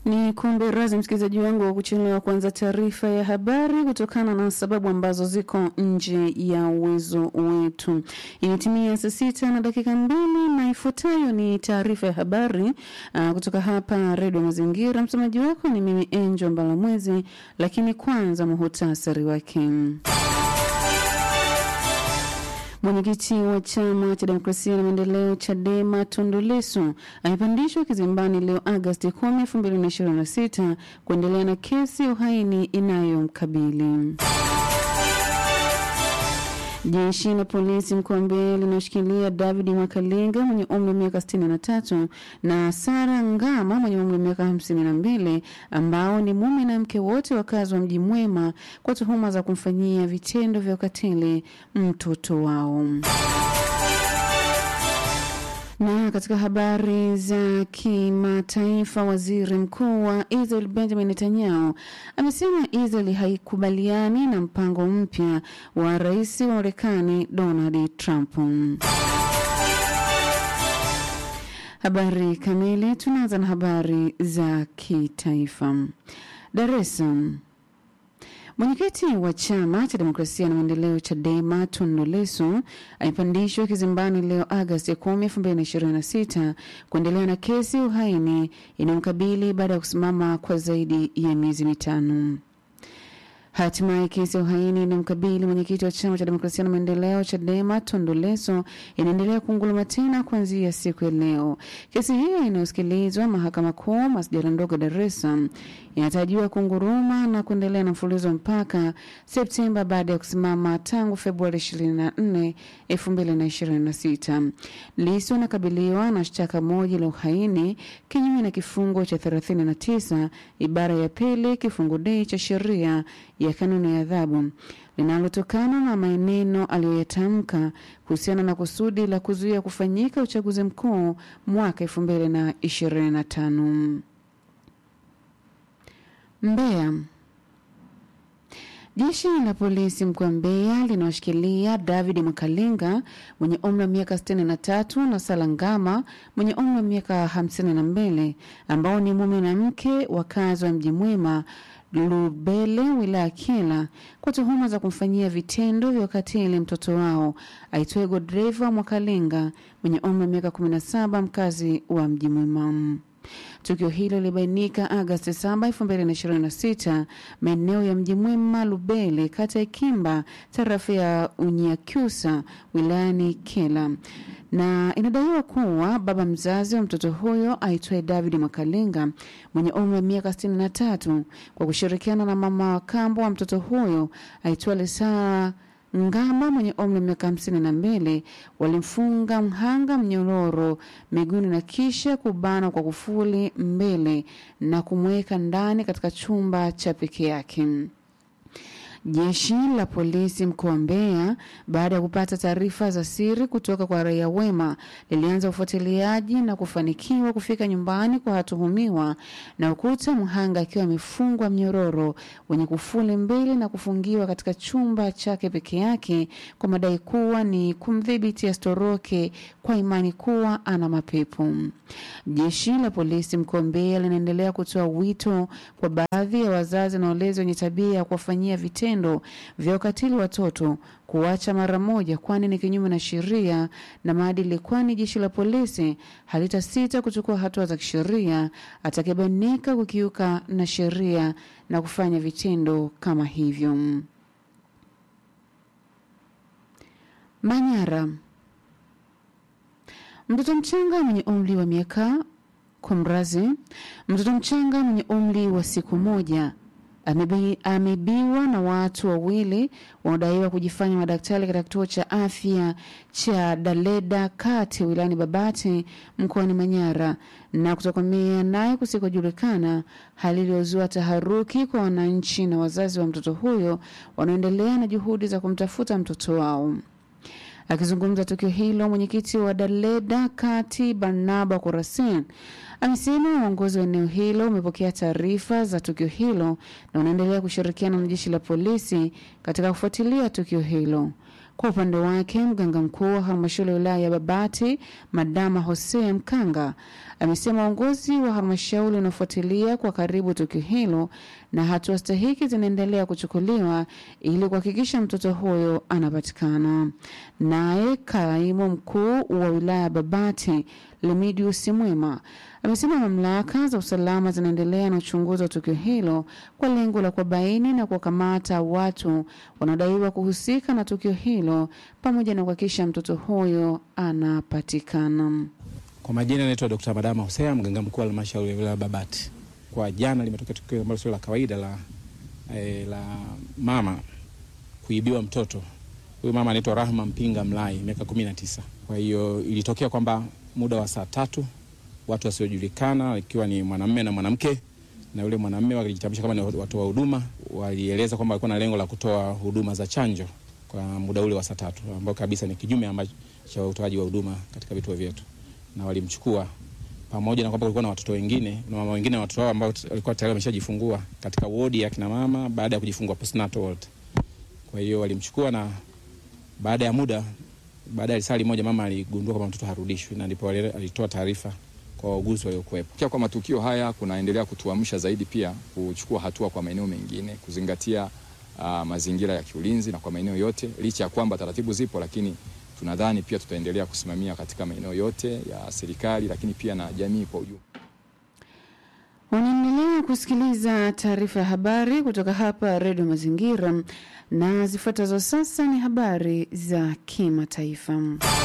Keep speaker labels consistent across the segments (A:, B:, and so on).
A: Ni kumbe razi msikilizaji wangu wa kuchelewa kuanza taarifa ya habari kutokana na sababu ambazo ziko nje ya uwezo wetu. Imetimia saa sita na dakika mbili na ifuatayo ni taarifa ya habari uh, kutoka hapa Redio Mazingira. Msomaji wako ni mimi Angel Mbalamwezi, lakini kwanza muhutasari wake. Mwenyekiti wa chama cha demokrasia na maendeleo Chadema Tundu Lissu amepandishwa kizimbani leo Agosti 10, 2026 kuendelea na kesi ya uhaini inayomkabili. Jeshi la polisi mkoa wa Mbeya linashikilia David Mwakalinga mwenye umri wa miaka 63 na Sara Ngama mwenye umri wa miaka 52 ambao ni mume na mke wote wakazi wa Mji Mwema kwa tuhuma za kumfanyia vitendo vya ukatili mtoto wao. Na katika habari za kimataifa, waziri mkuu wa Israel Benjamin Netanyahu amesema Israel haikubaliani na mpango mpya wa rais wa Marekani Donald Trump. Habari kamili, tunaanza na habari za kitaifa. Dar es Salaam. Mwenyekiti wa chama cha demokrasia na maendeleo Chadema Tundu Lissu amepandishwa kizimbani leo Agosti 10, 2026 kuendelea na kesi ya uhaini inayomkabili baada ya kusimama kwa zaidi ya miezi mitano. Hatimaye kesi ya uhaini inayomkabili mwenyekiti wa chama cha demokrasia na maendeleo Chadema Tundu Lissu inaendelea kuunguluma tena kuanzia siku ya leo. Kesi hiyo inayosikilizwa mahakama kuu masjala ndogo Dar es Salaam inatarajiwa kunguruma na kuendelea na mfululizo mpaka Septemba baada ya kusimama tangu Februari 24, 2026. Lissu anakabiliwa na shtaka moja la uhaini kinyume na kifungo cha 39 ibara ya pili kifungu D cha sheria ya kanuni ya adhabu linalotokana na maneno aliyoyatamka kuhusiana na kusudi la kuzuia kufanyika uchaguzi mkuu mwaka 2025. Mbeya. Jeshi la polisi mkoa wa Mbeya linawashikilia David Mwakalinga mwenye umri wa miaka 63 na Sala Ngama mwenye umri wa miaka 52 ambao ni mume na mke wakazi wa Mji Mwema Lubele wilaya Kyela kwa tuhuma za kumfanyia vitendo vya ukatili mtoto wao aitwaye Godreva Mwakalinga mwenye umri wa miaka 17 mkazi wa Mji Mwema. Tukio hilo lilibainika Agosti 7, 2026 maeneo ya Mji Mwema Lubele, kata ya Kimba, tarafa ya Unyakyusa wilayani Kyela na inadaiwa kuwa baba mzazi wa mtoto huyo aitwaye David Mwakalinga mwenye umri wa miaka 63 kwa kushirikiana na mama wa kambo wa mtoto huyo aitwaye Lesara Ngama mwenye umri wa miaka hamsini na mbili walimfunga mhanga mnyororo miguuni na kisha kubana kwa kufuli mbele na kumweka ndani katika chumba cha peke yake. Jeshi la polisi mkoa wa Mbeya, baada ya kupata taarifa za siri kutoka kwa raia wema, lilianza ufuatiliaji na kufanikiwa kufika nyumbani kwa watuhumiwa na ukuta mhanga akiwa amefungwa mnyororo wenye kufuli mbili na kufungiwa katika chumba chake peke yake kwa madai kuwa ni kumdhibiti asitoroke kwa imani kuwa ana mapepo. Jeshi la polisi mkoa wa Mbeya linaendelea kutoa wito kwa baadhi ya wazazi na walezi wenye tabia ya kuwafanyia vitendo vya ukatili watoto kuacha mara moja, kwani ni kinyume na sheria na maadili, kwani jeshi la polisi halitasita kuchukua hatua za kisheria atakayebainika kukiuka na sheria na kufanya vitendo kama hivyo. Manyara. Mtoto mchanga mwenye umri wa miaka kumrazi, mtoto mchanga mwenye umri wa siku moja amebi- ameibiwa na watu wawili wanaodaiwa kujifanya madaktari katika kituo cha afya cha Daleda kati wilayani Babati mkoani Manyara na kutokomea naye kusikojulikana, hali iliyozua taharuki kwa wananchi na wazazi wa mtoto huyo wanaoendelea na juhudi za kumtafuta mtoto wao. Akizungumza tukio hilo, mwenyekiti wa Daleda kati Barnaba Kurasin amesema uongozi wa eneo hilo umepokea taarifa za tukio hilo na unaendelea kushirikiana na jeshi la polisi katika kufuatilia tukio hilo. Kwa upande wake, mganga mkuu wa halmashauri ya wilaya ya Babati Madama Hosea Mkanga amesema uongozi wa halmashauri unafuatilia kwa karibu tukio hilo na hatua stahiki zinaendelea kuchukuliwa ili kuhakikisha mtoto huyo anapatikana. Naye kaimu mkuu wa wilaya ya Babati Lemidius Mwema amesema mamlaka za usalama zinaendelea na uchunguzi wa tukio hilo kwa lengo la kuwabaini na kuwakamata watu wanaodaiwa kuhusika na tukio hilo pamoja na kuhakikisha mtoto huyo anapatikana.
B: Kwa majina naitwa Dr. Madama Hosea, mganga mkuu wa halmashauri ya wilaya Babati. Kwa jana limetokea tukio ambalo sio la kawaida la, eh, la mama kuibiwa mtoto. Huyu mama anaitwa Rahma Mpinga Mlai, miaka kumi na tisa. Kwa hiyo ilitokea kwamba muda wa saa tatu watu wasiojulikana ikiwa ni mwanamume na mwanamke na yule mwanamume walijitambulisha kama ni watu wa huduma, walieleza kwamba walikuwa na lengo la kutoa huduma za chanjo kwa muda ule wa saa tatu ambao kabisa ni kinyume ambacho cha utoaji wa huduma katika vituo vyetu, na walimchukua pamoja na kwamba kulikuwa na watoto wengine na mama wengine na watoto wao ambao walikuwa tayari wameshajifungua katika wodi ya kina mama baada ya kujifungua postnatal ward. Kwa hiyo walimchukua na baada ya muda, baada ya risali moja, mama aligundua kwamba mtoto harudishwi, na ndipo alitoa taarifa kwa wauguzi waliokuwepo.
C: Pia kwa matukio haya kunaendelea kutuamsha zaidi pia kuchukua hatua kwa maeneo mengine, kuzingatia uh, mazingira ya kiulinzi na kwa maeneo yote, licha ya kwamba taratibu zipo, lakini tunadhani pia tutaendelea kusimamia katika maeneo yote ya serikali, lakini pia na jamii kwa ujumla.
A: Unaendelea kusikiliza taarifa ya habari kutoka hapa Redio Mazingira, na zifuatazo sasa ni habari za kimataifa.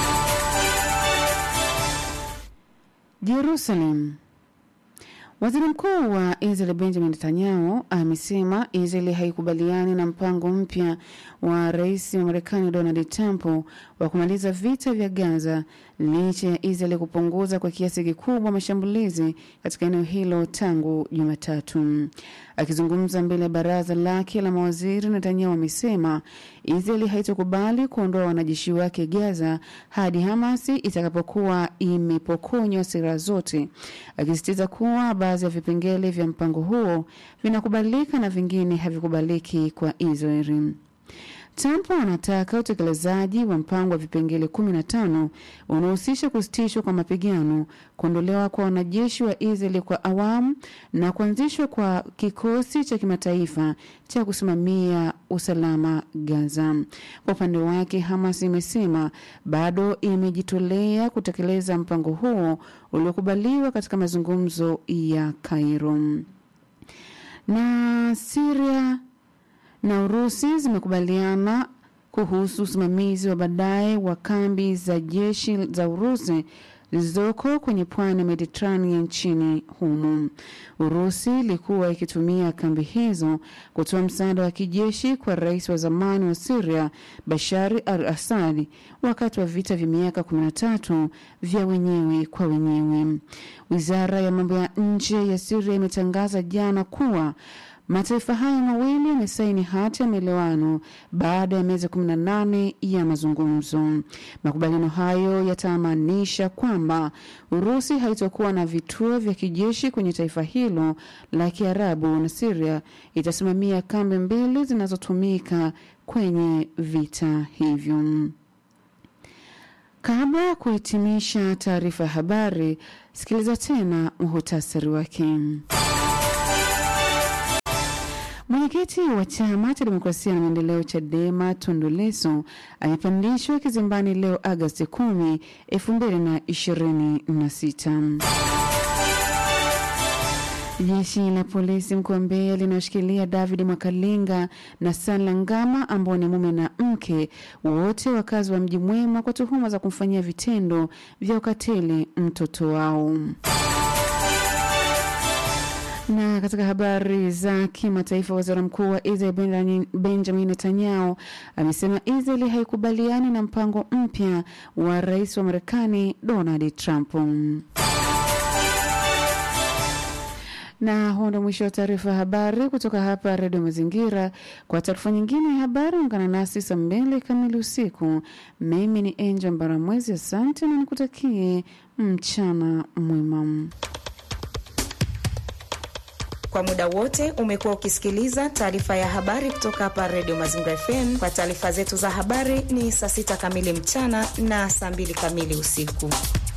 A: Jerusalem. Waziri Mkuu wa Israel Benjamin Netanyahu amesema Israel haikubaliani na mpango mpya wa rais wa Marekani Donald Trump wa kumaliza vita vya Gaza licha ya Israel kupunguza kwa kiasi kikubwa mashambulizi katika eneo hilo tangu Jumatatu. Akizungumza mbele ya baraza lake la mawaziri, Netanyahu amesema Israel haitokubali kuondoa wanajeshi wake Gaza hadi Hamasi itakapokuwa imepokonywa silaha zote, akisisitiza kuwa baadhi ya vipengele vya mpango huo vinakubalika na vingine havikubaliki kwa Israeli. Trump anataka utekelezaji wa mpango wa vipengele 15 unaohusisha kusitishwa kwa mapigano, kuondolewa kwa wanajeshi wa Israeli kwa awamu na kuanzishwa kwa kikosi cha kimataifa cha kusimamia usalama Gaza. Kwa upande wake, Hamas imesema bado imejitolea kutekeleza mpango huo uliokubaliwa katika mazungumzo ya Cairo. Na Syria na Urusi zimekubaliana kuhusu usimamizi wa baadaye wa kambi za jeshi za Urusi zilizoko kwenye pwani ya Mediterranean nchini humo. Urusi ilikuwa ikitumia kambi hizo kutoa msaada wa kijeshi kwa rais wa zamani wa Syria Bashar al-Assad wakati wa vita vya miaka 13 vya wenyewe kwa wenyewe. Wizara ya mambo ya nje ya Syria imetangaza jana kuwa Mataifa hayo mawili yamesaini hati ya maelewano baada ya miezi 18 ya mazungumzo. Makubaliano hayo yatamaanisha kwamba Urusi haitakuwa na vituo vya kijeshi kwenye taifa hilo la Kiarabu na Syria itasimamia kambi mbili zinazotumika kwenye vita hivyo. Kabla ya kuhitimisha taarifa ya habari, sikiliza tena muhutasari wake. Mwenyekiti wa chama cha demokrasia na maendeleo CHADEMA Tundu Lissu amepandishwa kizimbani leo Agasti 10, 2026. Jeshi la polisi mkoa wa Mbeya linashikilia David Mwakalinga na Sala Ngama ambao ni mume na mke, wote wakazi wa Mji Mwema kwa tuhuma za kumfanyia vitendo vya ukatili mtoto wao. Na katika habari za kimataifa, waziri mkuu wa Israel Benjamin Netanyahu amesema Israel haikubaliani na mpango mpya wa rais wa Marekani Donald Trump. Na huo ndo mwisho wa taarifa ya habari kutoka hapa Redio Mazingira. Kwa taarifa nyingine ya habari, ungana nasi saa mbili kamili usiku. Mimi ni Angel Mbaramwezi, asante na nikutakie mchana mwema.
D: Kwa muda wote umekuwa ukisikiliza taarifa ya habari kutoka hapa Redio Mazingira FM. Kwa taarifa zetu za habari ni saa sita kamili mchana na saa mbili kamili usiku.